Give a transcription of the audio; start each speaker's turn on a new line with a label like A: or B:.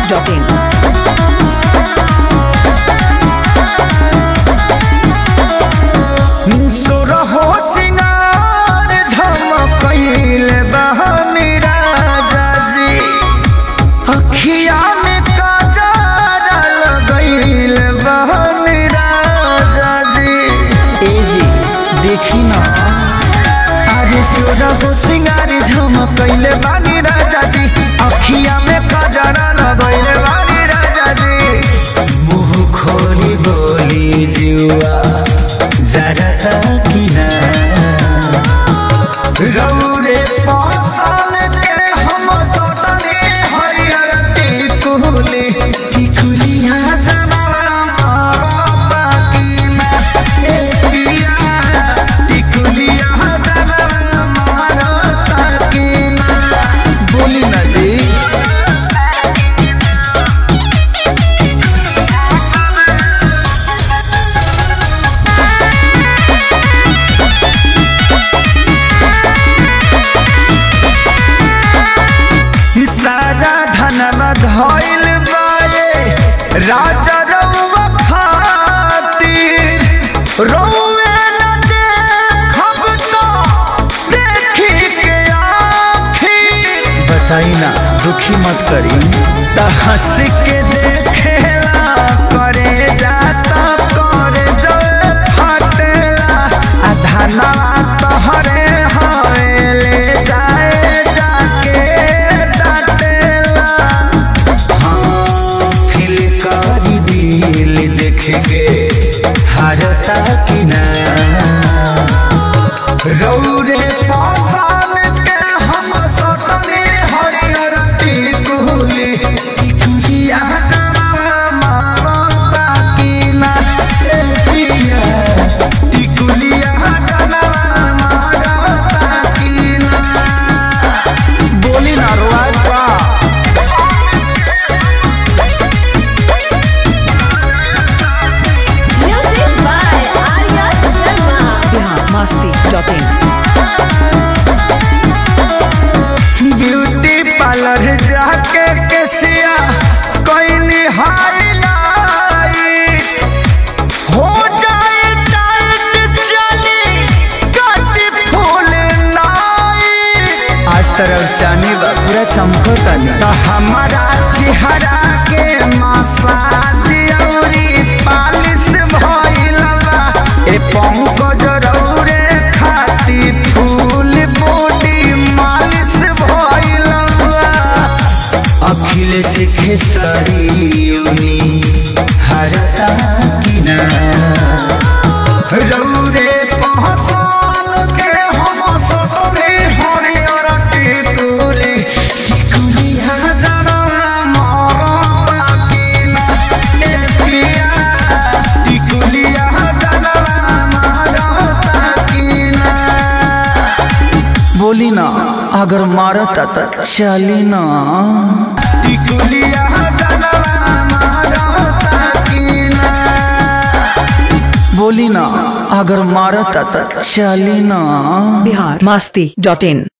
A: biharmasti.in
B: सुरहो सिंगार झमकईल बहनी राजा जी अखिया में काजर लगईल बहनी राजा जी ए जी देखी ना अरे सुरहो सिंगार झमकईल बहनी राजा जी अखिया में काजर लगईल बहनी राजा जी मुंह खोली बोली जुआ जरा किना रौरे पासल के हम सटने हरियर टिकुली टिकुलिया जमाना मारा बाकी में ए पिया टिकुलिया जमाना मारा ताकी में बोली ना जी सारा धनवा धइल बाए राजा रउवा खातिर रउवे न देखब तो देखी के आखिर बताई ना दुखी मत करी त हंस के देखेला करे जाता करे जो फटेला आ धनवा तोहरे हवेले जाए जाके डाटेला फिल करी दिल देख के हारता कि ना रौरे पासान के हम सटने हरियर टिकुली टिकुलिया जरा मारता कि ना ए पिया टिकुलिया जरा मारता कि ना बोली ना रोज बा
C: Music by Arya Sharma.
A: biharmasti.in
B: beauty parlour जाके केसिया कोई हाईलाइट हो जाए टाइट चली कटी फूल नाइट आज तरफ जानी बा पूरा चमकता तो हमारा चेहरा के मसाज औरी पालिश भइला बा ए पंकज रौरे खाती फूल बॉडी मालिश भइला बा अखिलेश खेसरियोनी हरता किना रौरे पहचान के हम ससुरे हरियर टिकुली टिकुलिया जरा मारता किना ए पिया टिकुलिया जरा मारता किना बोली ना अगर मारता त चली ना टिकुलिया जरा मारता किना बोली ना अगर मारता त चली ना
A: biharmasti.in